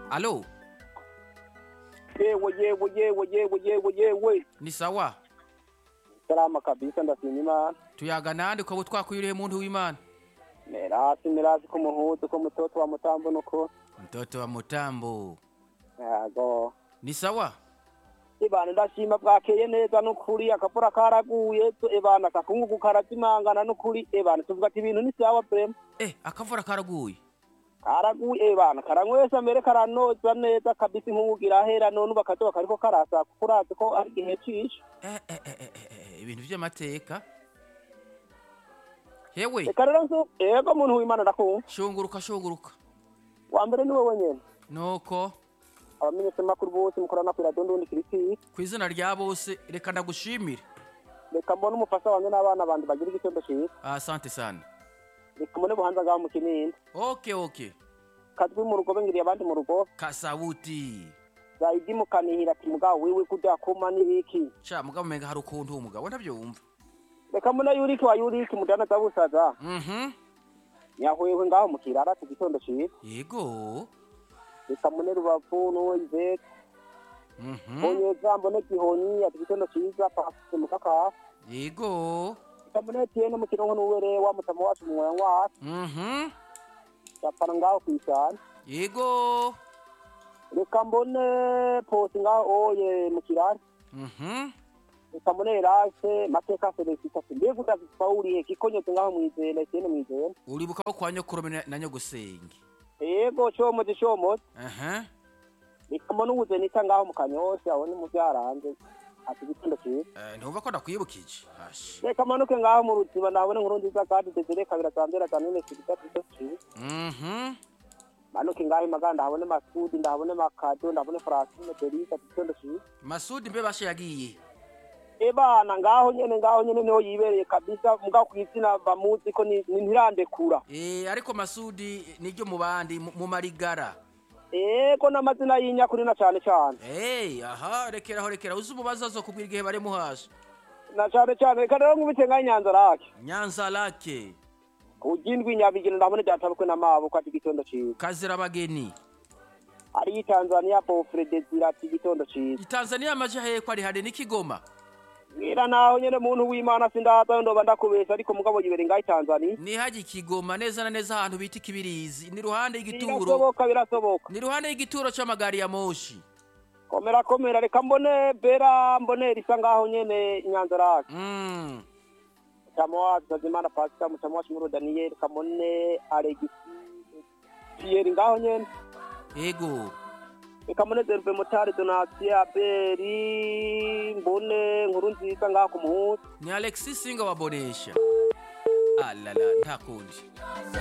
Halo, yewe yewe yewe yewe yewe yewe ni sawa salama kabisa ndashima imana tuyaga nande ukaba utwakuyuriye muntu w'imana merazi merazi ko muhuzi ko mutoto wa mutambo nuko mtoto wa mutambo yago ni sawa ibana ndashima bwakeye neza n'ukuri akapura karaguye so ibana akakungugu karazimangana n'ukuri ibana tuvuga ati ibintu ni sawa brema eh akavura karaguye karaguye ibana karanywesa mbere karanoza neza kabisa inkungugira ahera none ubu akazuba kariko karasa kuko urazi ko ari igihe cisha eh eh eh, eh, eh, eh, ibintu by'amateka hewe reka rero nzu yego muntu w'imana ndakumva shunguruka shunguruka wa mbere ni wowe nyene nuko abamenyeshamakuru bose mukorana ku iradiyo ndundi kirisiyi ku izina rya bose reka ndagushimire reka mbone umufasha wanjye n'abana bandi bagira igitondo cyiza asante sana reka mbone buhanza bwawe mu kinini okay okay kazwi mu rugo bengiriye abandi mu rugo kasabuti zayidi mukanihira ati mugabo wiwe kurya kuma n'ibiki sha mugabo umenga hari ukuntu uwo mugabo ntabyumva reka mbone yuriki wa yuriki mujyana za busaza mhm nyahwehwe ngaho mu kirara ku gitondo cyiza yego reka mbone rubavu n'uwo izeka mhm onyeza mbone gihonyi ati igitondo cyiza pasite mukaka yego reka mbone etiyene mu kirongo n'uwere wa mutama wacu mu mwanya wacu mhm gapana ngaho ku ishyamba yego reka mbone posi ngaho oye mu kirara mhm reka mbone erase mateka seresita mbiye gutaka pawuriye kikonyeze ngaho mwizera etiyene mwizera uribuka ko kwa nyokurome na- na nyogusenge yego comoze comoze aha reka n'ubuze nita ngaho mu kanyosha aho ni mu byaranze ati igitondo cyiza Eh, ntumva ko ndakwibukije Ashi. reka manuke ngaho mu ruziba nabone inkuru nziza kandi desire kabira zambera za none sibita tuto cyiza mhm manuke ngaho imaganda habone masudi ndahabone makado ndahabone francine delisa ati igitondo cyiza masudi mbe bashe yagiye ebana ngaho nyene ngaho nyene niho yibereye kabisa mugabo ku izina bamuzi ko ni- ni- ntirandekura Eh, ariko masudi niryo mu bandi mu- mu marigara yego n'amazina y'inyakuri na cane cane Hey, aha rekeraho rekeraho uzi umubazo azokubwira igihe bari muhaje na cane cane reka rero nkubise ngaho inyanza rake nyanza lake ugindwa inyabigina ndabone byatabukwe n'amaboko ati igitondo cyiza kazira abageni ari Tanzania Pofre Desira ati igitondo cyiza itanzaniya amaje hehe ko ari hane n'ikigoma mbwira naho nyine muntu w'imana sindaza ndoba ndakubesha ariko mugabo yibere ngaho Tanzania nihajya ikigoma neza na neza ahantu bita ikibirizi ni ruhande y'igituro birasoboka birasoboka ni ruhande y'igituro c'amagari ya moshi komera komera reka mbone bera mbone risa ngaho nyene nyanza rake mm. mutama wacu Tazimana Pasika mutama wacu Muro Daniel reka mbone Alexis Pierre ngaho nyene ego reka mbone Derbe Motari Donatien Abeli mbone nkuru nziza ngaho ku muhuza ni alexis singa wabonesha alala nta kundi